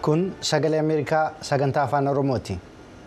Kun sagalee Ameerikaa sagantaa afaan Oromooti.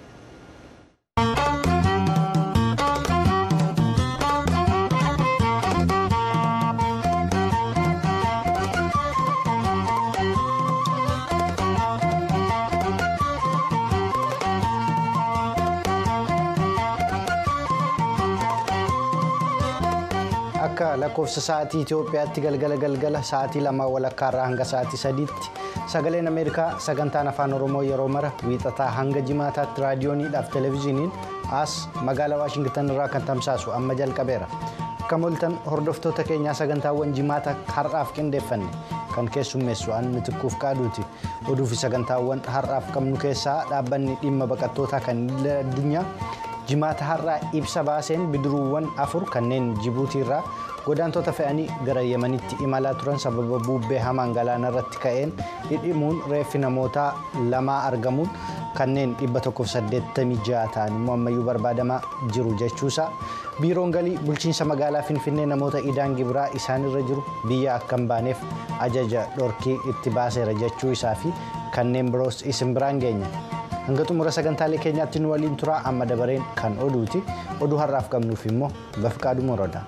Akka lakkoofsa sa'aatii Itoophiyaatti galgala galgala sa'aatii lama walakkaarraa hanga sa'aatii sadiitti sagaleen Ameerikaa sagantaan afaan Oromoo yeroo mara wiixataa hanga jimaataatti raadiyooniidhaaf televezyiiniin as magaalaa Waashingtan irraa kan tamsaasu amma jalqabeera. Akka mul'atan hordoftoota keenyaa sagantaawwan jimaata har'aaf qindeeffanne kan keessummeessu an mitikkuuf qaaduuti. Oduu fi sagantaawwan har'aaf qabnu keessaa dhaabbanni dhimma baqattootaa kan addunyaa. jimaata har'aa ibsa baaseen bidiruuwwan afur kanneen jibuutii irraa godaantota fe'anii gara yemanitti imalaa turan sababa bubbee hamaan galaana irratti ka'een dhidhimuun reeffi namootaa lamaa argamuun kanneen 186 ta'an immoo ammayyuu barbaadamaa jiru jechuusaa biiroon galii bulchiinsa magaalaa finfinnee namoota idaan gibiraa isaanirra jiru biyya akka hin baaneef ajaja dhorkii itti baaseera jechuu isaa fi kanneen biroos isin biraan geenya. hanga xumura sagantaalee keenyaatti nu waliin turaa amma dabareen kan oduuti oduu har'aaf qabnuuf immoo bafqaaduu moroodha.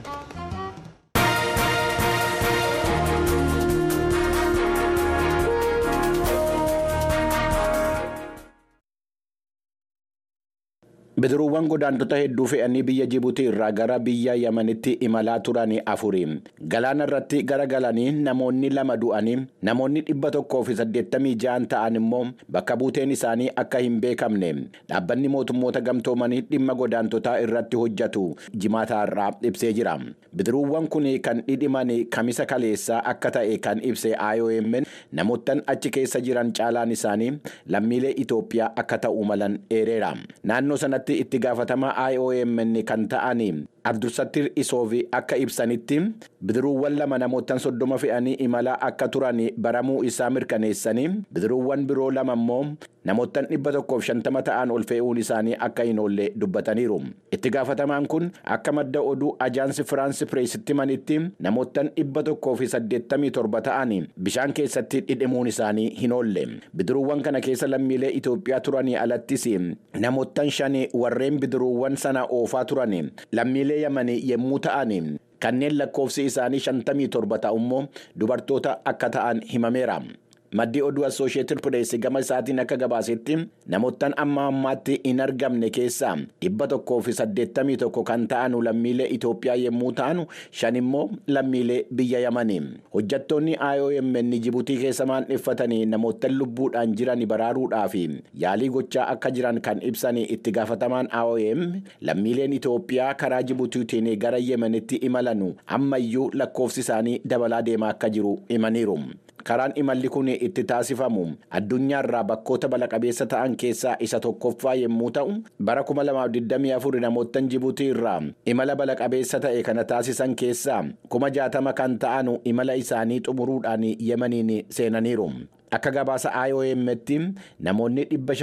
bidiruuwwan godaantota hedduu fe'anii biyya jibuutii irraa gara biyya yamanitti imalaa turan afuri galaana irratti garagalanii namoonni lama du'anii namoonni dhibba tokkoo fi saddeettamii ja'an ta'an immoo bakka buuteen isaanii akka hin beekamne dhaabbanni mootummoota gamtoomanii dhimma godaantotaa irratti hojjetu jimaata irraa ibsee jira bidiruuwwan kun kan dhidhiman kamisa kaleessaa akka ta'e kan ibse IOM namoottan achi keessa jiran caalaan isaanii lammiilee Itoophiyaa akka ta'uu malan eereera naannoo sanatti. itti gaafatamaa IOM kan ta'an Abdulsattir Isoofi akka ibsanitti bidiruuwwan lama namoottan soddoma fe'anii imalaa akka turan baramuu isaa mirkaneessanii bidiruuwwan biroo lama immoo namoottan dhibba tokkoof shantama ta'an ol fe'uun isaanii akka hin oolle dubbataniiru. Itti gaafatamaan kun akka madda oduu ajaansi Firaansi Pireesitti manitti namoottan dhibba tokkoo fi saddeettamii torba ta'an bishaan keessatti dhidhimuun isaanii hin oolle. Bidiruuwwan kana keessa lammiilee Itoophiyaa turanii alattis namoottan shani warreen bidiruuwwan sana oofaa turan lammiilee yamanii yommuu ta'an kanneen lakkoofsi isaanii shantamii torba ta'u immoo dubartoota akka ta'an himameera. maddii oduu assooshieetid pireessi gama isaatiin akka gabaasetti namoottan amma ammaatti hin argamne keessaa dhibba tokkoo fi saddeettamii tokko kan ta'anu lammiilee Itoophiyaa yommuu ta'anu shan immoo lammiilee biyya yamanii hojjattoonni IOM jibuutii keessa maandheffatanii namoottan lubbuudhaan jiran baraaruudhaaf yaalii gochaa akka jiran kan ibsan itti gaafatamaan IOM lammiileen Itoophiyaa karaa jibuutiitiin gara yemanitti imalanu ammayyuu lakkoofsi isaanii dabalaa deemaa akka jiru himaniiru. karaan imalli kun itti taasifamu addunyaarraa bakkoota balaa-qabeessa ta'an keessaa isa tokkoffaa yommuu ta'u bara 2024 namoottan jibuutii irraa imala balaa-qabeessa ta'e kana taasisan keessaa 60,000 kan ta'anu imala isaanii xumuruudhaan yemaniin seenaniiru. Akka gabaasa IOM'tti namoonni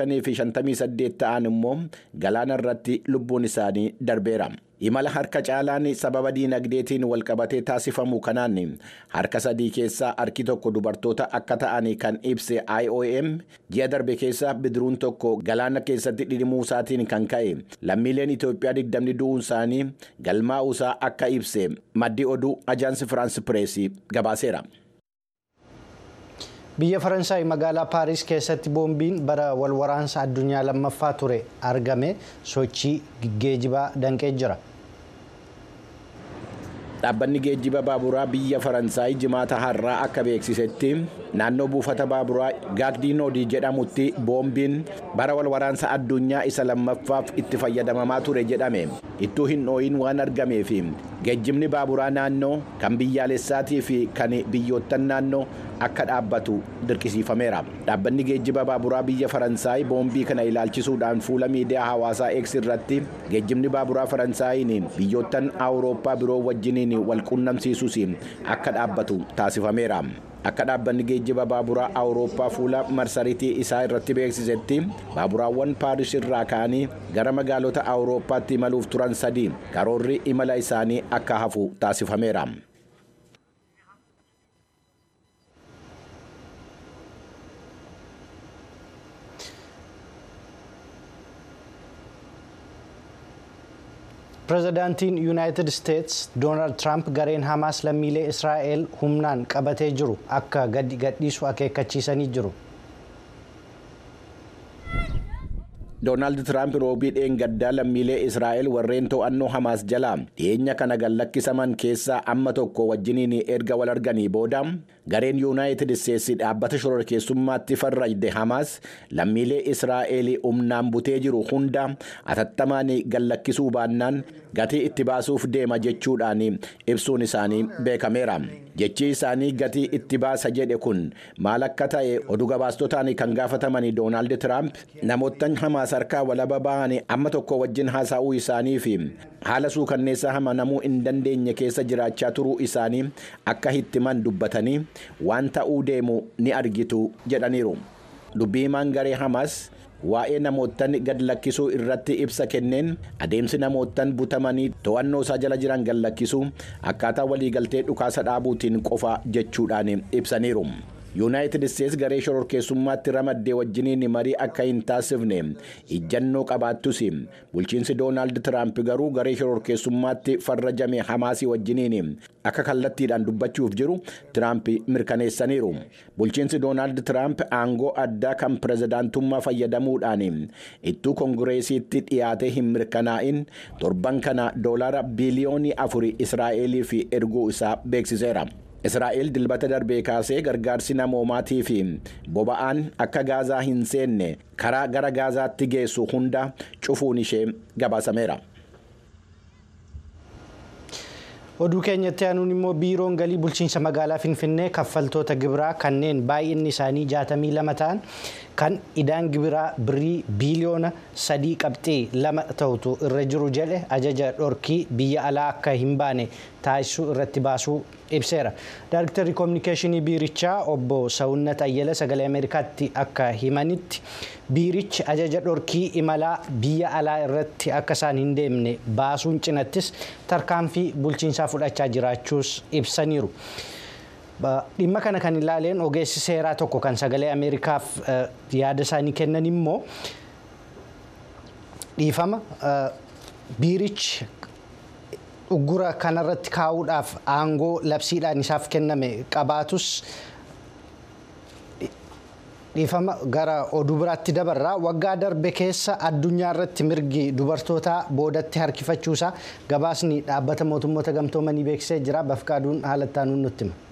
558 ta'an immoo galaana irratti lubbuun isaanii darbeera. imala harka caalaan sababa diinagdeetiin walqabatee taasifamu kanaan harka sadii keessaa harki tokko dubartoota akka ta'an kan ibse IOM ji'a darbe keessa bidiruun tokko galaana keessatti dhidhimuu isaatiin kan ka'e lammiileen Itoophiyaa digdamni du'uun isaanii galmaa'uu isaa akka ibse maddi oduu ajaansi Firaansi Pireesii gabaaseera. Biyya Faransaay magaalaa Paaris keessatti boombiin bara walwaraansa addunyaa lammaffaa ture argame sochii geejibaa danqee jira. Dhaabbanni geejjiba baaburaa biyya Faransaay jimaata har'aa akka beeksisetti naannoo buufata baaburaa gaagdiinoodii jedhamutti boombiin bara walwaraansa addunyaa isa lammaffaaf itti fayyadamamaa ture jedhame ittuu hin dhooyin waan argameef geejjibni baaburaa naannoo kan biyyaalessaatii fi kan biyyoottan naannoo akka dhaabbatu dirqisiifameera. Dhaabbanni geejjiba baaburaa biyya Faransaay boombii kana ilaalchisuudhaan fuula miidiyaa hawaasaa X irratti geejjibni baaburaa Faransaayii biyyoottan Awurooppaa biroo wajjiniin wal quunnamsiisuus akka dhaabbatu taasifameera. Akka dhaabbanni geejjiba baaburaa Awurooppaa fuula marsariitii isaa irratti beeksisetti baaburaawwan Paaris irraa ka'anii gara magaalota Awurooppaatti imaluuf turan sadii karoorri imala isaanii akka hafu taasifameera. pirezidaantiin yuunaayitid isteets doonaald tiraamp gareen hamaas lammiilee israa'el humnaan qabatee jiru akka gadi gadhiisu akeekkachiisanii jiru. doonaald tiraamp roobii dheengaddaa lammiilee israa'el warreen to'annoo hamaas jalaa dhiyeenya kana gallakkisaman keessaa amma tokko wajjiniin erga wal arganii booda gareen yuunaayitid isteetsi dhaabbata shororkeessummaatti farrajde hamaas lammiilee israa'el humnaan butee jiru hunda atattamaan gallakkisuu baannaan gatii itti baasuuf deema jechuudhaan ibsuun isaanii beekameera jechi isaanii gatii itti baasa jedhe kun maal akka ta'e oduu gabaastotaan kan gaafataman doonaald tiraamp namoota hamaas harkaa walaba ba'an amma tokko wajjin haasa'uu isaanii fi haala suukanneessaa amanamuu hin dandeenye keessa jiraachaa turuu isaanii akka hittiman dubbatanii waan ta'uu deemu ni argitu jedhaniiru dubbii himaan garee hamaas waa'ee namootan gad lakkisuu irratti ibsa kenneen adeemsi namootan butamanii to'annoo isaa jala jiran gad lakkisuu akkaataa waliigaltee dhukaasa dhaabuutiin qofa jechuudhaan ibsaniiru. yuunaayitid isteetsi garee shororkeessummaatti ramaddee wajjiniin marii akka hin taasifne ijjannoo qabaattus bulchiinsi doonaald tiraamp garuu garee shororkeessummaatti farrajame hamaasii wajjiniin akka kallattiidhaan dubbachuuf jiru tiraamp mirkaneessaniiru bulchiinsi doonaald tiraamp aangoo addaa kan pirezidaantummaa fayyadamuudhaan ittuu koongireesiitti dhiyaatee hin mirkanaa'in torban kana doolaara biiliyoonii afur israa'eliif erguu isaa beeksiseera. israa'el dilbata darbee kaasee gargaarsi namoomaatii fi boba'aan akka gaazaa hin seenne karaa gara gaazaatti geessu hunda cufuun ishee gabaasameera. oduu keenyatti aanuun immoo biiroon galii bulchiinsa magaalaa finfinnee kaffaltoota gibiraa kanneen baay'inni isaanii 62 ta'an kan idaan gibiraa birrii biiliyoona sadii qabxii lama ta'utu irra jiru jedhe ajaja dhorkii biyya alaa akka hin baane taasisuu irratti baasuu ibseera. Daayiriktarri koominikeeshinii biirichaa obbo Sawunnat Ayyala sagalee Ameerikaatti akka himanitti biirichi ajaja dhorkii imalaa biyya alaa irratti akka isaan hin deemne baasuun cinattis tarkaanfii bulchiinsaa fudhachaa jiraachuus ibsaniiru. Dhimma kana kan ilaaleen ogeessi seeraa tokko kan sagalee Ameerikaaf yaada isaanii kennan immoo dhiifama biirichi uggura kanarratti kaa'uudhaaf aangoo labsiidhaan isaaf kenname qabaatus dhiifama gara oduu biraatti dabarraa waggaa darbe keessa addunyaa irratti mirgi dubartootaa boodatti harkifachuusaa gabaasni dhaabbata mootummoota gamtoomanii beeksisee jira bafqaaduun haalattaanuun nutti hima.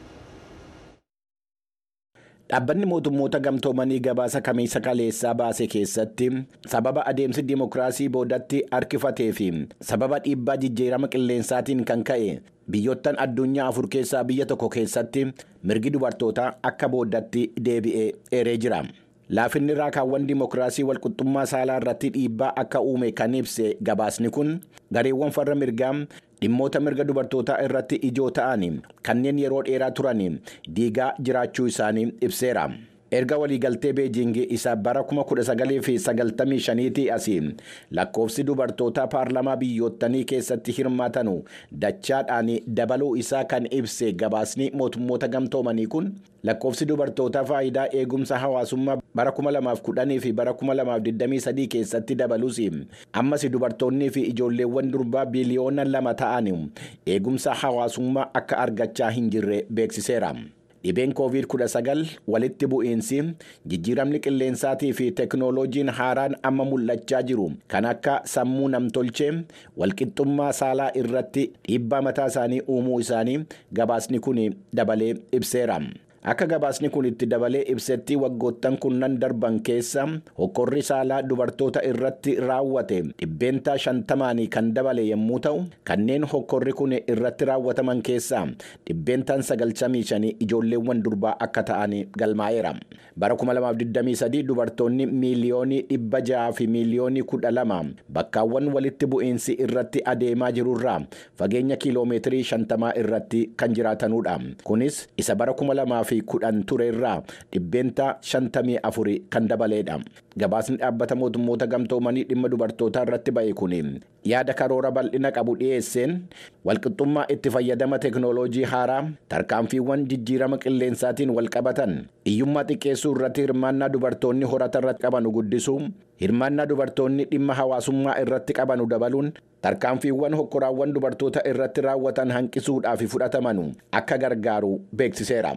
Dhaabbanni mootummoota gamtoomanii gabaasa kamiisa kaleessaa baase keessatti sababa adeemsi dimokiraasii boodatti harkifatee fi sababa dhiibbaa jijjiirama qilleensaatiin kan ka'e biyyoottan addunyaa afur keessaa biyya tokko keessatti mirgi dubartootaa akka boodatti deebi'ee eeree jira. Laafinni raakaawwan dimokiraasii walqixxummaa saalaa irratti dhiibbaa akka uume kan ibse gabaasni kun gareewwan farra mirgaa dhimmoota mirga dubartootaa irratti ijoo ta'an kanneen yeroo dheeraa turan diigaa jiraachuu isaanii ibseera. erga waliigaltee beejingii isa bara 1995tti asii lakkoofsi dubartootaa paarlamaa biyyoottanii keessatti hirmaatanu dachaadhaan dabaluu isaa kan ibse gabaasni mootummoota gamtoomanii kun lakkoofsi dubartootaa faayidaa eegumsa hawaasummaa bara 2010 fi bara 2023 keessatti dabalus ammas dubartoonnii fi ijoolleewwan durbaa biliyoona lama ta'an eegumsa hawaasummaa akka argachaa hin jirre beeksiseera. Dhibeen COVID-19 walitti bu'iinsi jijjiiramni qilleensaatii fi teknooloojiin haaraan amma mul'achaa jiru kan akka sammuu namtolchee walqixxummaa saalaa irratti dhiibbaa mataa isaanii uumuu isaanii gabaasni kun dabalee ibseera. Akka gabaasni kun itti dabalee ibsetti waggoottan kunnan darban keessa hokkorri saalaa dubartoota irratti raawwate dhibbeentaa shantamaan kan dabale yommuu ta'u kanneen hokkorri kun irratti raawwataman keessaa dhibbeentaan sagaltamii shanii ijoolleewwan durbaa akka ta'an galmaa'eera. Bara 2023 dubartoonni miiliyoonii dhibba jaha fi miiliyoonii kudha lama bakkaawwan walitti bu'iinsi irratti adeemaa jirurraa fageenya kiiloomeetirii shantamaa irratti kan jiraatanudha. Kunis isa bara 2000 fi kudhan ture irraa dhibbeenta shantamii afuri kan dabaleedha. Gabaasni dhaabbata mootummoota gamtoomanii dhimma dubartootaa irratti ba'e kun yaada karoora bal'ina qabu dhiyeesseen walqixxummaa itti fayyadama teeknooloojii haaraa tarkaanfiiwwan jijjiirama qilleensaatiin wal qabatan hiyyummaa xiqqeessuu irratti hirmaannaa dubartoonni horata irratti qabanu guddisuu hirmaannaa dubartoonni dhimma hawaasummaa irratti qabanu dabaluun tarkaanfiiwwan hokkoraawwan dubartoota irratti raawwatan hanqisuudhaaf fudhatamanu akka gargaaru beeksiseera.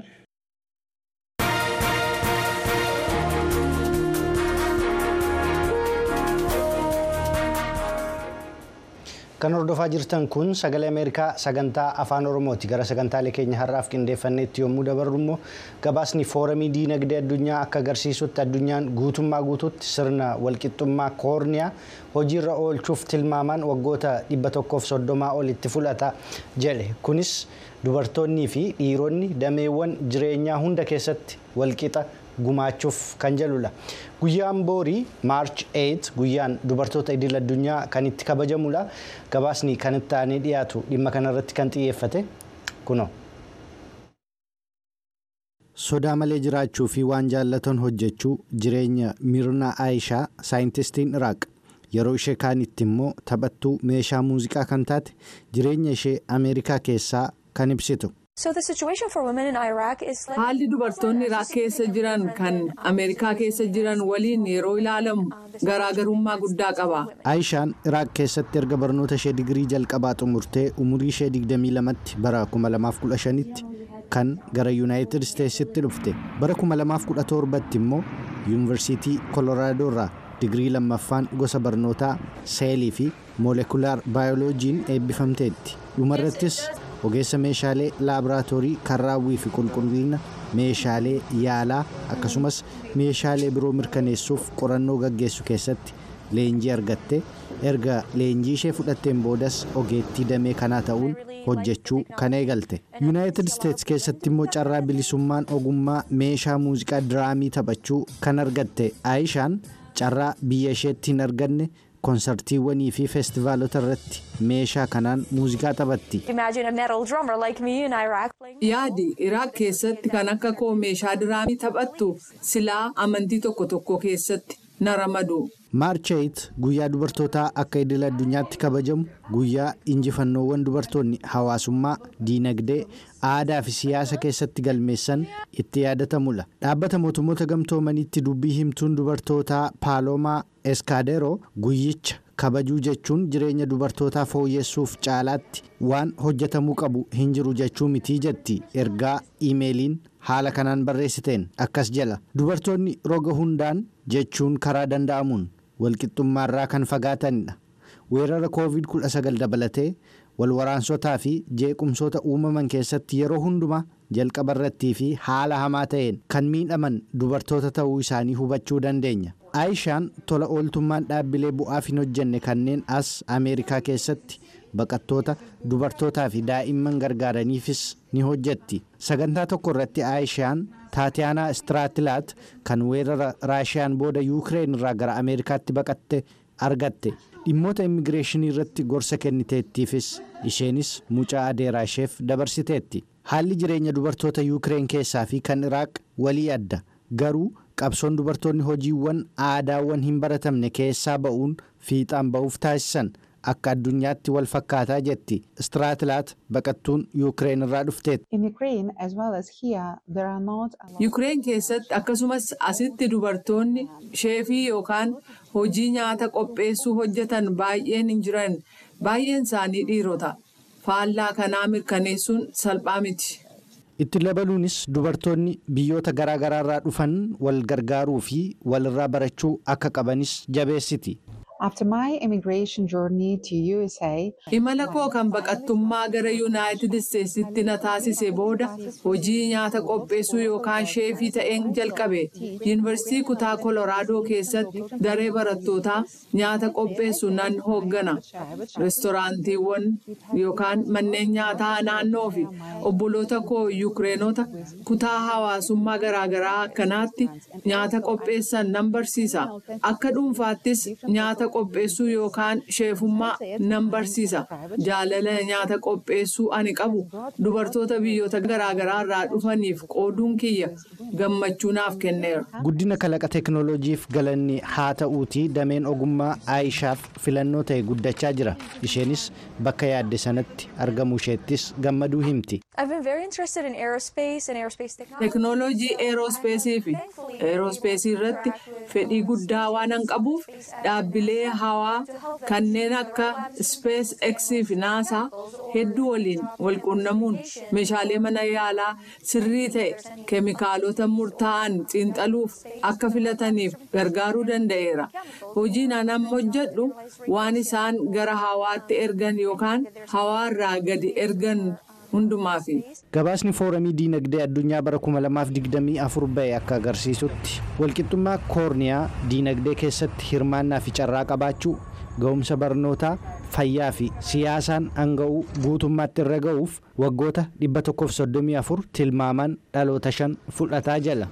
Kan hordofaa jirtan kun sagalee Ameerikaa sagantaa afaan Oromooti. Gara sagantaalee keenya har'aaf qindeeffanneetti yommuu dabarru immoo gabaasni fooramii diinagdee addunyaa akka agarsiisutti addunyaan guutummaa guutuutti sirna walqixxummaa koorniyaa hojiirra oolchuuf tilmaamaan waggoota dhibba tokkoof soddomaa olitti fudhata jedhe. Kunis dubartoonnii fi dhiironni dameewwan jireenyaa hunda keessatti walqixa gumaachuuf kan jedhudha. Guyyaan boorii maarch 8 guyyaan dubartoota idil addunyaa kan itti kabajamudha. Gabaasni kan itti aanee dhiyaatu dhimma kanarratti kan xiyyeeffate kunoo. Sodaa malee jiraachuu fi waan jaallatan hojjechuu jireenya Mirna Aayishaa saayintistiin Iraaq yeroo ishee kaanitti immoo taphattuu meeshaa muuziqaa kan taate jireenya ishee Ameerikaa keessaa kan ibsitu. Haalli dubartoonni Iraaq keessa jiran kan Ameerikaa keessa jiran waliin yeroo ilaalamu garaagarummaa guddaa qaba. Aayishaan Iraaq keessatti erga barnoota ishee digirii jalqabaa xumurtee umurii ishee 22tti bara 2015tti kan gara Yuunaayitid Isteetsitti dhufte. Bara 2017tti immoo Yuunivarsiitii Kolooraadoo irraa digirii lammaffaan gosa barnootaa seelii fi moolekulaar baayoloojiin eebbifamteetti. Dhumarrattis ogeessa meeshaalee laaboraatoorii kan raawwii fi qulqullina meeshaalee yaalaa akkasumas meeshaalee biroo mirkaneessuuf qorannoo gaggeessu keessatti leenjii argatte erga leenjii ishee fudhatteen boodas ogeettii damee kanaa ta'uun hojjechuu kan eegalte yuunaayitid isteets keessatti immoo carraa bilisummaan ogummaa meeshaa muuziqaa diraamii taphachuu kan argatte aayishaan carraa biyya isheetti hin arganne koonsartiiwwanii fi feestivaalota irratti meeshaa kanaan muuziqaa taphatti. Yaadi Iraaq keessatti kan akka koo meeshaa diraamii taphattu silaa amantii tokko tokko keessatti na ramadu. maarcheet guyyaa dubartootaa akka idil addunyaatti kabajamu guyyaa injifannoowwan dubartoonni hawaasummaa diinagdee aadaa fi siyaasa keessatti galmeessan itti yaadatamudha dhaabbata mootummoota gamtoomaniitti dubbii himtuun dubartootaa paalomaa eskaaderoo guyyicha kabajuu jechuun jireenya dubartootaa fooyyessuuf caalaatti waan hojjetamuu qabu hin jiru jechuu mitii jetti ergaa iimeeliin haala kanaan barreessiteen akkas jala dubartoonni roga hundaan jechuun karaa danda'amuun walqixxummaarraa kan fagaatanidha weerara koovid 19 dabalatee walwaraansotaa fi jeequmsoota uumaman keessatti yeroo hundumaa jalqabarrattii fi haala hamaa ta'een kan miidhaman dubartoota ta'uu isaanii hubachuu dandeenya. aayishaan tola ooltummaan dhaabbilee bu'aaf hin hojjenne kanneen as ameerikaa keessatti baqattoota dubartootaa fi daa'imman gargaaraniifis ni hojjetti sagantaa tokko irratti aayishaan taatiyaanaa istiraatilaat kan weerara raashiyaan booda yuukireen irraa gara ameerikaatti baqatte argatte dhimmoota immigireeshinii irratti gorsa kenniteettiifis isheenis mucaa adeeraa isheef dabarsiteetti haalli jireenya dubartoota yuukireen keessaa fi kan iraaq walii adda garuu qabsoon dubartoonni hojiiwwan aadaawwan hin baratamne keessaa ba'uun fiixaan ba'uuf taasisan akka addunyaatti wal fakkaataa jetti istiraatilaat baqattuun yuukireen irraa dhufteetti. yuukireen keessatti akkasumas asitti dubartoonni sheefii yookaan hojii nyaata qopheessuu hojjetan baay'een hin jiran baay'een isaanii dhiirota faallaa kanaa mirkaneessuun salphaa miti. itti dabaluunis dubartoonni biyyoota garaa garaarraa dhufan wal gargaaruu fi walirraa barachuu akka qabanis jabeessiti. imala koo kan baqattummaa gara yuunaayitid isteetsitti na taasise booda hojii nyaata qopheessuu yookaan sheefii ta'een jalqabe yuunivarsiitii kutaa koloraadoo keessatti daree barattootaa nyaata qopheessu nan hooggana reestoraantiiwwan yookaan manneen nyaataa naannoo fi obboloota koo yuukireenota kutaa hawaasummaa garaagaraa akkanaatti nyaata qopheessan nan barsiisa akka dhuunfaattis nyaata nyaata qopheessuu yookaan sheefummaa nan barsiisa jaalala nyaata qopheessuu ani qabu dubartoota biyyoota garaagaraa irraa dhufaniif qooduun kiyya gammachuu naaf kenneera. guddina kalaqa teeknooloojiif galanni haa ta'uutii dameen ogummaa aayishaaf filannoo ta'e guddachaa jira isheenis bakka yaadde sanatti argamuu isheettis gammaduu himti. teeknooloojii eeroospeesii fi eeroospeesii irratti fedhii guddaa waan an qabuuf dhaabbilee hawaa kanneen akka spees eksii fi naasaa hedduu waliin walquunnamuun meeshaalee mana yaalaa sirrii ta'e keemikaalota murtaa'an xiinxaluuf akka filataniif gargaaruu danda'eera hojiin an amma hojjedhu waan isaan gara hawaatti ergan yookaan hawaarraa gadi ergan hundumaafi. gabaasni fooramii diinagdee addunyaa bara 2024 ba'e akka agarsiisutti walqixxummaa koorniyaa diinagdee keessatti hirmaannaa fi carraa qabaachuu ga'umsa barnootaa fayyaa fi siyaasaan hanga'uu guutummaatti irra ga'uuf waggoota 134 tilmaamaan dhaloota shan fudhataa jala.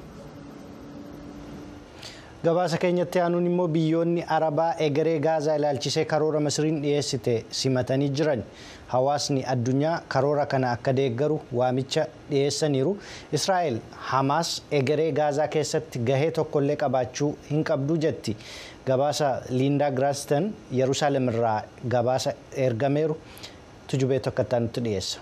gabaasa keenyatti aanuun immoo biyyoonni arabaa egeree gaazaa ilaalchisee karoora masriin dhiyeessite simatanii jiran hawaasni addunyaa karoora kana akka deeggaru waamicha dhiyeessaniiru israa'el hamaas egeree gaazaa keessatti gahee tokkollee qabaachuu hin qabdu jetti gabaasa liindaa giraastan yerusaalem irraa gabaasa ergameeru tujubee tokkottaa nutti dhiyeessa.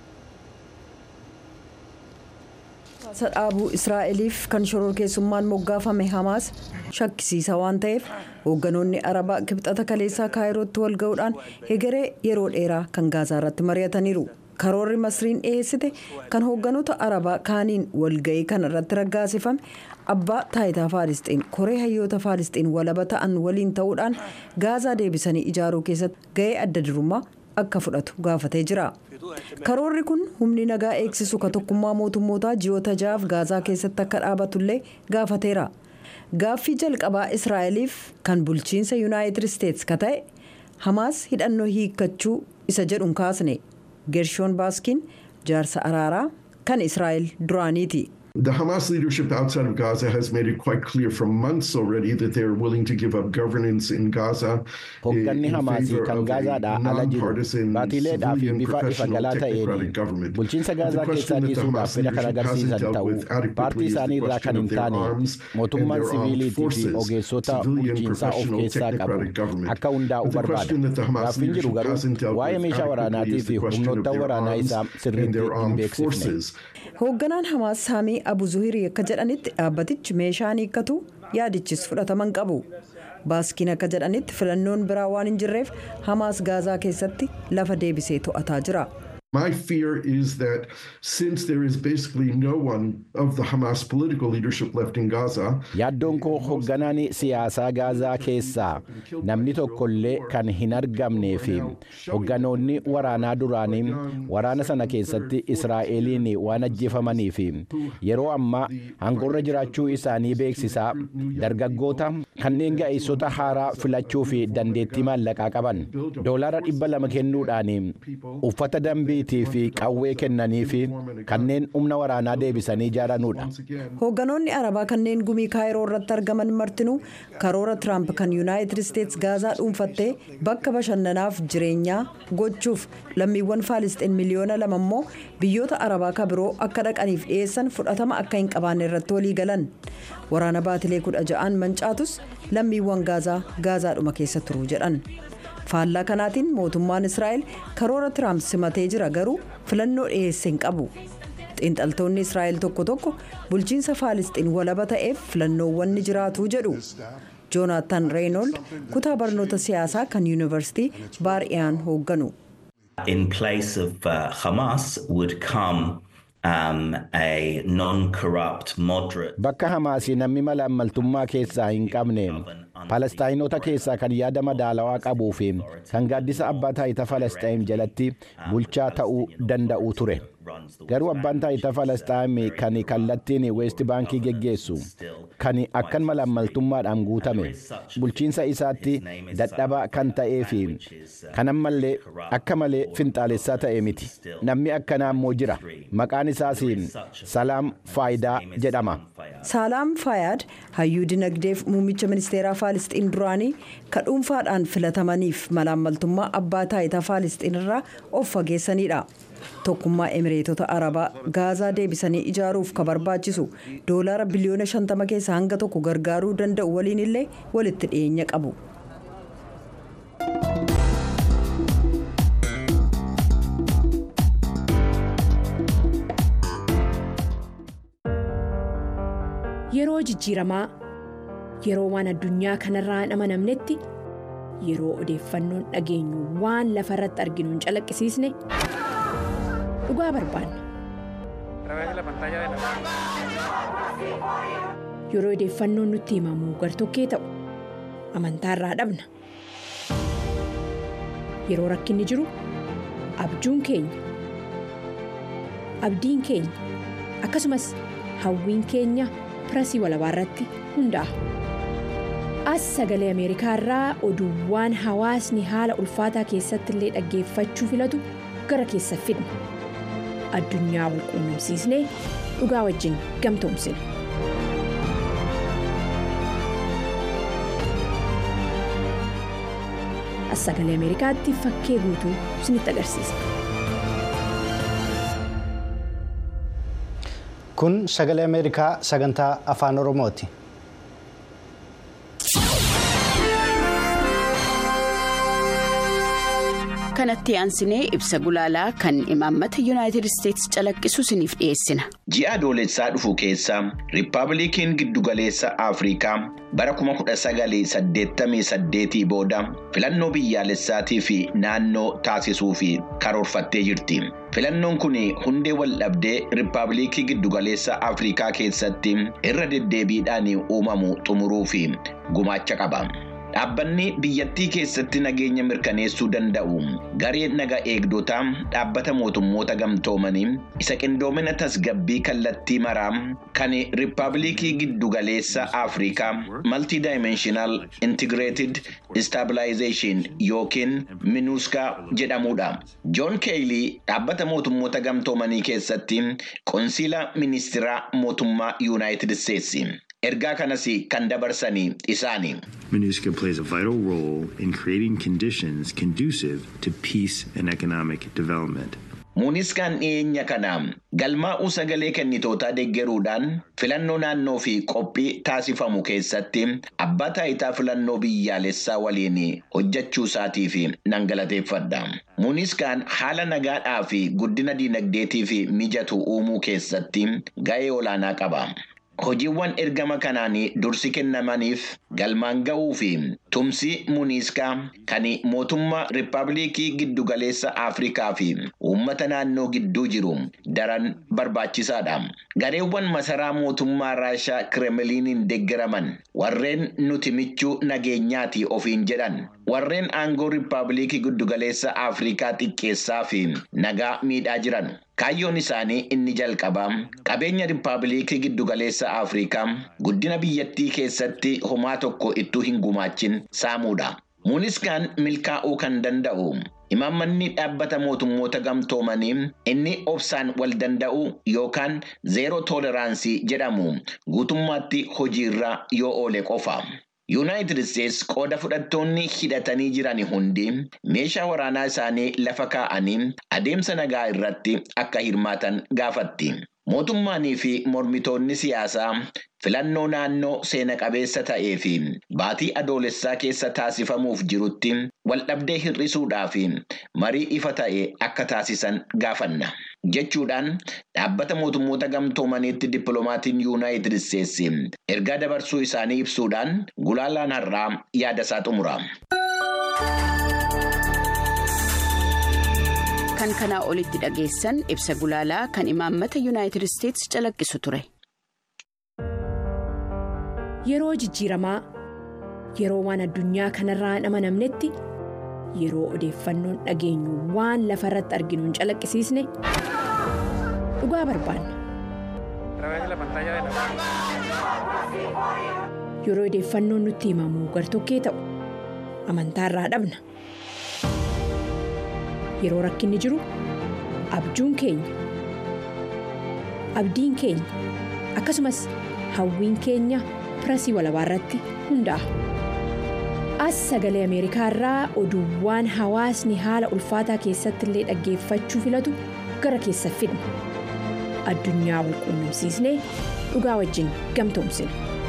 dhaabuu israa'eliif kan shororkeessummaan moggaafame hamaas shakkisiisa waan ta'eef hoogganoonni arabaa kibxata kaleessaa kaayirootti wal ga'uudhaan egeree yeroo dheeraa kan gaazaa irratti mari'ataniiru karoorri masriin dhiyeessite kan hoogganoota arabaa kaaniin walga'ii kana irratti raggaasifame abbaa taayitaa faalisxiin koree hayyoota faalisxiin walaba ta'an waliin ta'uudhaan gaazaa deebisanii ijaaruu keessatti ga'ee adda durummaa akka fudhatu gaafatee jira. karoorri kun humni nagaa eegsisu ka tokkummaa mootummootaa ji'oota ja'aaf gaazaa keessatti akka dhaabatullee gaafateera gaaffii jalqabaa israa'eliif kan bulchiinsa yuunaayitid isteetsi ka ta'e hamaas hidhannoo hiikkachuu isa jedhuun kaasne geershoon baaskiin jaarsa araaraa kan israa'el duraaniiti. The Hamas leadership outside of Gaza has made it quite clear for months already that they are willing to give up governance in Gaza. Hoogganni Hamaasii kan Gaazaadhaa ala jiru baatiileedhaa fi bifa ifa galaa ta'een bulchiinsa Gaazaa keessaa dhiisuudhaaf fedha kan agarsiisan ta'uu paartii isaanii irraa kan hin taane mootummaan siviiliitii fi ogeessota bulchiinsaa of keessaa qabu akka hundaa'u barbaada. Gaaffiin jiru garuu waa'ee meeshaa waraanaatii fi humnoota waraanaa isaa sirriitti hin beeksifne. hoogganaan hamaas saamii abu zuhirii akka jedhanitti dhaabbatichi meeshaa hiikkatu yaadichis fudhataman qabu baaskiin akka jedhanitti filannoon biraa waan hin jirreef hamaas gaazaa keessatti lafa deebisee to'ataa jira. My fear is that since there is basically no one of the Hamas political leadership left in Gaza. Yaaddoon koo hoogganaan siyaasaa Gaazaa keessaa namni tokkollee kan hin argamnee fi hoogganoonni waraanaa duraanii waraana sana keessatti Israa'eliin waan ajjeefamanii fi yeroo ammaa hangorra jiraachuu isaanii beeksisaa dargaggoota kanneen ga'eessota haaraa filachuu fi dandeettii maallaqaa qaban doolaara dhibba lama kennuudhaan uffata dambii fi qawwee kennanii fi kanneen humna waraanaa deebisanii ijaaranudha. Hoogganoonni Arabaa kanneen gumii kaayiroo irratti argaman martinuu karoora Tiraamp kan Yuunaayitid Isteetsi Gaazaa dhuunfattee bakka bashannanaaf jireenyaa gochuuf lammiiwwan Faalisxiin miliyoona lama immoo biyyoota Arabaa ka biroo akka dhaqaniif dhiyeessan fudhatama akka hin qabaanne irratti walii galan. Waraana baatilee kudha ja'aan mancaatus lammiiwwan Gaazaa Gaazaadhuma keessa turuu jedhan. faallaa kanaatiin mootummaan israa'el karoora tiraamp simatee jira garuu filannoo dhiyeesse hin qabu xiinxaltoonni israa'el tokko tokko bulchiinsa faalisxiin walaba ta'eef filannoowwan ni jiraatu jedhu joonaatan reeynold kutaa barnoota siyaasaa kan yuunivarsiitii baar'iyaan hoogganu. in place of uh, hamas would come um, a non-corrupt moderate. Bakka Hamaasii namni mala ammaltummaa keessaa hin qabne Palestaayinota keessaa kan yaada madaalawaa qabuu fi kan gaaddisa abbaa taayitaa Palestaayin jalatti bulchaa ta'uu danda'u ture. garuu abbaan taayitaa falasxaayim kan kallattiin weest baankii geggeessu kan akkan malaammaltummaadhaan guutame bulchiinsa isaatti dadhabaa kan ta'ee fi kan ammallee akka malee finxaalessaa ta'e miti namni akkanaa immoo jira maqaan isaas salaam faayidaa jedhama. saalaam faayaad hayyuu dinagdeef muummicha ministeeraa faalisxiin duraanii ka dhuunfaadhaan filatamaniif malaammaltummaa abbaa taayitaa faalisxiin irraa of fageessanidha. tokkummaa emireetota arabaa gaazaa deebisanii ijaaruuf ka barbaachisu doolaara biliyoona 50 keessaa hanga tokko gargaaruu danda'u waliin illee walitti dhiyeenya qabu. yeroo jijjiiramaa yeroo waan addunyaa kanarraa hin amanamnetti yeroo odeeffannoon dhageenyu waan lafa irratti arginu hin calaqqisiisne dhugaa barbaanna. yeroo odeeffannoon nutti himamu gartokkee ta'u amantaarraa dhabna yeroo rakkinni jiru abjuun keenya abdiin keenya akkasumas hawwiin keenya pirasii walabaa irratti hundaa'a. as sagalee ameerikaa irraa oduuwwan hawaasni haala ulfaataa keessatti illee dhaggeeffachuu filatu gara keessa fidna addunyaa wal quunnamsiisnee dhugaa wajjin gamtoomsina. as sagalee ameerikaatti fakkee guutuu isinitti agarsiisa. kun sagalee ameerikaa sagantaa afaan oromooti. kanatti aansinee ibsa gulaalaa kan imaammata yuunaayitid isteetsi calaqqisu isiniif dhiyeessina. ji'a adoolessaa dhufu keessa riippaabilikiin giddugaleessa afrikaa bara 1988 booda filannoo biyyaalessaatii fi naannoo taasisuu fi karoorfattee jirti. filannoon kun hundee waldhabdee riippaabilikii giddugaleessa afrikaa keessatti irra deddeebiidhaan uumamu xumuruu fi gumaacha qaba. Dhaabbanni biyyattii keessatti nageenya mirkaneessuu danda'u garee naga eegdotaa dhaabbata mootummoota gamtoomanii isa qindoomina tasgabbii kallattii maraa kan riippaabilikii giddugaleessa afrikaa maltidaayimenshinal intigireetid istaabilaayizeeshin yookiin minuuskaa jedhamudha. joon keeyilii dhaabbata mootummoota gamtoomanii keessatti qoonsiila ministeera mootummaa yuunaayitid isteetsi. ergaa kanas kan dabarsanii isaani. MINUSCA plays a vital role in creating conditions conducive to peace and economic development. Muuniskaan dhiyeenya kana galmaa'uu sagalee kennitootaa deeggaruudhaan filannoo naannoo fi qophii taasifamu keessatti abbaa taayitaa filannoo biyyaalessaa waliin hojjechuu isaatiif nan galateeffadha. Muuniskaan haala nagaadhaa fi guddina diinagdeetiif mijatu uumuu keessatti ga'ee olaanaa qaba. Hojiiwwan ergama kanaan dursi kennamaniif galmaan ga'uu fi tumsi muniskaa kan mootummaa riippaabilikii giddugaleessa Afrikaa fi uummata naannoo gidduu jiru daran barbaachisaadha. Gareewwan masaraa mootummaa Raashaa Kireemiliiniin deeggaraman warreen nuti michuu nageenyaati ofiin jedhan warreen aangoo riippaabilikii giddugaleessa Afrikaa xiqqeessaa fi nagaa miidhaa jiran. Kaayyoon isaanii inni jalqabaa qabeenya riippaabilikii giddugaleessa Afrikaa guddina biyyattii keessatti homaa tokko ittuu hin gumaachin saamuudha. Muuniskaan milkaa'uu kan danda'u imaammanni dhaabbata mootummoota gamtoomanii inni obsaan wal danda'u yookaan zeeroo toleraansii jedhamu guutummaatti hojiirra yoo oole qofa. Yuunaayitid Isteetsi qooda fudhattoonni hidhatanii jiran hundi meeshaa waraanaa isaanii lafa kaa'anii adeemsa nagaa irratti akka hirmaatan gaafatti. Mootummaanii fi mormitoonni siyaasaa filannoo naannoo seena qabeessa ta'ee fi baatii adoolessaa keessa taasifamuuf jirutti waldhabdee hir'isuudhaa fi marii ifa ta'e akka taasisan gaafanna. Jechuudhaan dhaabbata mootummoota gamtoomaniitti dippiloomatiin yuunaayitid isteetsi ergaa dabarsuu isaanii ibsuudhaan gulaalaan har'aa yaada isaa xumura. Kan kanaa olitti dhageessan ibsa gulaalaa kan imaammata yuunaayitid isteetsi calaqqisu ture. Yeroo jijjiiramaa yeroo waan addunyaa kanarraa hin amanamnetti yeroo odeeffannoon dhageenyu waan lafa irratti arginu hin calaqqisiisne dhugaa barbaanna. Yeroo odeeffannoon nutti himamu gartokkee ta'u amantaa irraa dhabna. Yeroo rakkinni jiru abjuun keenya abdiin keenya akkasumas hawwiin keenya pirasii walabaa irratti hundaa'a. As sagalee Ameerikaa irraa oduuwwan hawaasni haala ulfaataa keessatti illee dhaggeeffachuu filatu gara keessa fidna. Addunyaa wal quunnamsiisnee dhugaa wajjin gamtoomsina.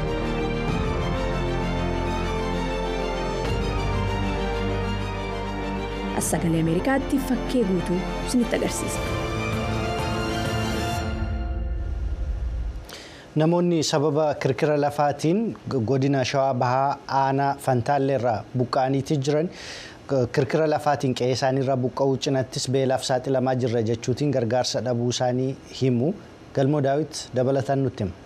As sagalee Ameerikaatti fakkee guutuu isinitti agarsiisa. Namoonni sababa kirkira lafaatiin godina shawaa bahaa aanaa fantaalleerraa buqqa'aniiti jiran kirkira lafaatiin qe'ee isaaniirraa buqqa'uu cinattis beelaaf saaxilamaa jirra jechuutiin gargaarsa dhabuu isaanii himu galmoo daawit dabalataan nutti hima.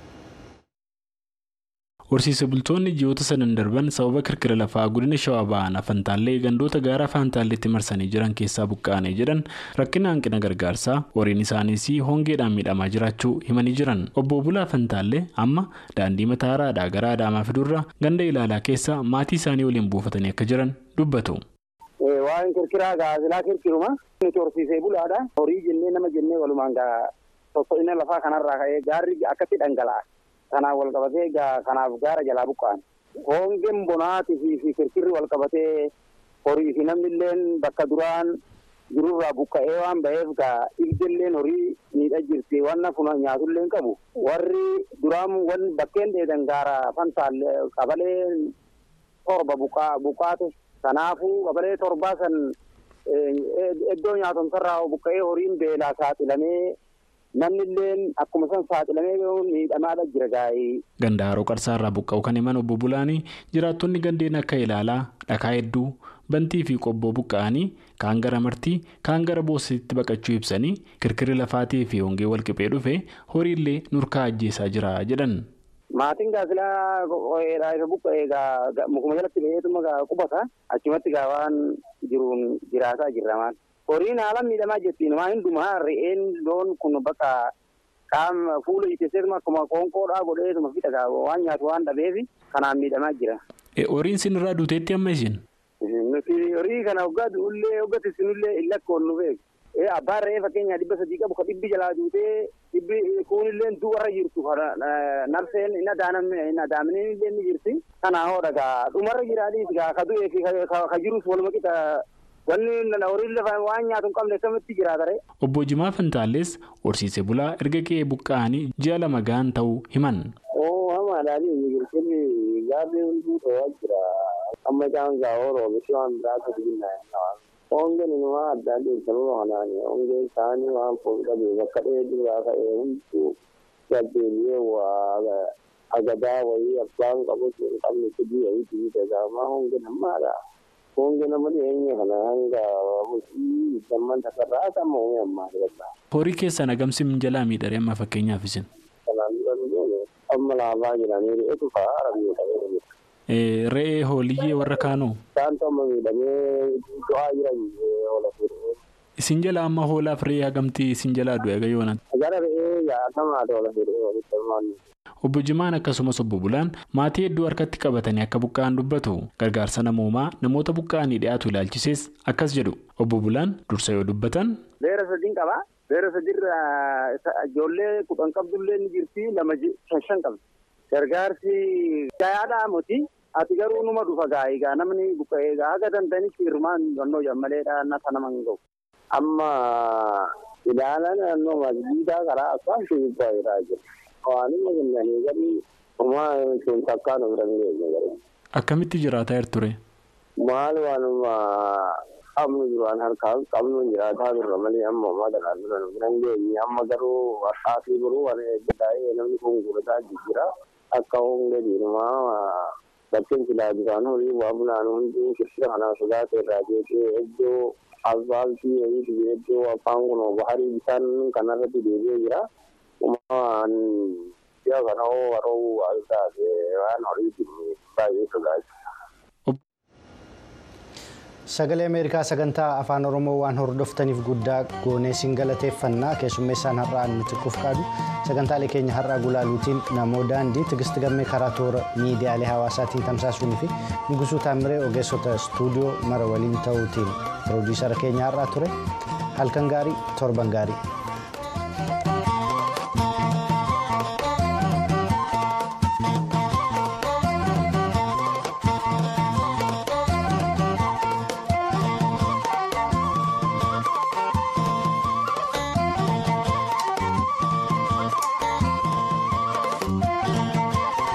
Horsiise bultoonni ji'oota sadan darban sababa kirkira lafaa godina shawaa bahaa fantaallee gandoota gaara fantaalleetti marsanii jiran keessaa buqqa'anii jedhan rakkina hanqina gargaarsaa horiin isaaniis hongeedhaan miidhamaa jiraachuu himanii jiran obbo Bulaa Fantaallee amma daandii mataa haaraadhaa gara Adaamaa fidurra ganda ilaalaa keessa maatii isaanii waliin buufatanii akka jiran dubbatu. Waan kirkiraa gaazilaa kirkiruma nuti horsiisee bulaadha. Horii jennee nama jennee walumaan soso'ina lafaa kanarraa ka'ee gaarri akkatti dhangala'a. Kanaan wal qabatee kanaaf gaara jalaa buqqa'an. Hongeen bonaatii fi kirkirri wal qabatee horii fi namni illee bakka duraan jirurraa buqqa'ee waan ba'eef gaa ilbilleen horii miidhaa jirti waan nafuna nyaatullee qabu. Warri duraan wan bakkeen dheedan gaara fantaallee qabalee torba buqqaate. Kanaafuu qabalee torbaa san iddoo nyaatomsarraa buqqa'ee horiin beelaa saaxilamee namni illee akkuma san saaxilamee miidhamaadha jira gaa'ee. Ganda haroo qarsaarraa buqqa'u kan himan obbo Bulaanii jiraattonni gandeen akka ilaalaa dhakaa hedduu bantii fi qobboo buqqa'anii kaan gara martii kaan gara boositti baqachuu ibsanii kirkirri lafaatii fi hongee walqixee dhufe horiillee nurkaa ajjeesaa jira jedhan. Maatiin gaazilaa qo'eedhaa isa buqqa'ee gaa mukuma jalatti ba'eetuma gaa qubata achumatti gaa waan jiruun jiraataa jirra maal. Horiin haala miidhamaa jettiin waa hundumaa re'een loon kun bakka qaama fuula ijjeesseetuma akkuma qoonqoodhaa godheetuma fixa gaa waan nyaatu waan dhabeef kanaan miidhamaa jira. Horiin sinirraa duuteetti amma isin? Nuti horii kana hoggaa du'ullee hoggatti sinullee hin lakkoon nu beeku. Abbaan re'ee fakkeenyaa dhibba sadii qabu kan dhibbi jalaa duutee dhibbi kuunillee du'arra jirtu nabseen hin adaamneen illee ni jirti. Kanaa hoodha gaa dhumarra jiraadhiis gaa ka du'ee fi ka jirus waluma qixa wanni horiin lafa waan nyaatu hin qabne akkamitti jiraata ree. Obbo Jimaa Fantaalles horsiise bulaa erga qe'ee buqqa'anii ji'a lama gahan ta'uu himan. Oo hamaadhaan inni jirtinni gaarri hunduu ta'aa jira. Amma isaan gaa horoo bishii waan biraatu binnaa Hongeen inumaa adda addaa sababa kanaani. Hongeen isaanii waan fuulduree bakka dheedhii irraa ka'ee hunduu gaddeebi'ee waa agadaa wayii abbaan qabus hin qabne fidii wayii fidii gaamaa hongeen ammaadha. Hongeen amma dhiyeenya kana hanga bultii damman takarraa sama hongee ammaa jira. Horii keessan agamsi minjalaa miidhagee amma fakkeenyaaf isin. Kanaan dura nu amma laafaa jiranii re'eetu fa'aa rabbii ta'ee jira. Re'ee hooliyyee warra kaanoo. Isaantu amma miidhamee du'aa jiran oola fuudhee. Isin jala amma hoolaaf re'ee hagamtii isin jalaa du'e gayyoonaan. Gara re'ee jaatamaa oola fuudhee walitti hirmaanne. Obbo Jimaan akkasumas obbo Bulaan maatii hedduu harkatti qabatanii akka buqqa'an dubbatu gargaarsa namoomaa namoota buqqa'anii dhiyaatu ilaalchisees akkas jedhu obbo Bulaan dursa yoo dubbatan. Beera sadiin qabaa. Beera sadiirra ijoollee kudhan qabdullee ni jirti lama shan shan qabdi. Gargaarsi gayaadhaa miti. Ati garuu numa dhufa gaa'ee gaa namni buqqa'ee gaa haga danda'anitti hirmaan yonnoo jammaleedha nasa nama hin gahu. Amma ilaalan naannoo masjiidaa karaa afaan shubbisaa jiraa jira. Waanuma kennanii gadi homaa sun takkaan of dandeenye gadi. Akkamitti jiraataa jirture? Maal waanuma qabnu duraan harkaan qabnu jiraataa turre malee amma homaa kanaan dura nu biran geenye amma garuu har'aa fi biroo waan eeggataa namni kun gurgurataa jira. Akka hongee diimaa bakkeen silaa bishaan horii waa bulaan hundi kirkira kanaa sodaatee irraa jeeqee iddoo asfaaltii wayii fi iddoo afaan kun baharii bishaan kanarratti deebi'ee jira. Uumamaan biyya kana hoo haroo waan taate waan horii baay'ee sodaachisa. sagalee ameerikaa sagantaa afaan oromoo waan hordoftaniif guddaa goonee siin galateeffannaa keessummeessaan har'aa nuti qaadu sagantaalee keenya har'aa gulaaluutiin namoo daandii tigisti gammee karaa toora miidiyaalee hawaasaatiin tamsaasuunii fi nugusuu taamiree ogeessota istuudiyoo mara waliin ta'uutiin piroodiisara keenya har'aa ture halkan gaarii torban gaarii.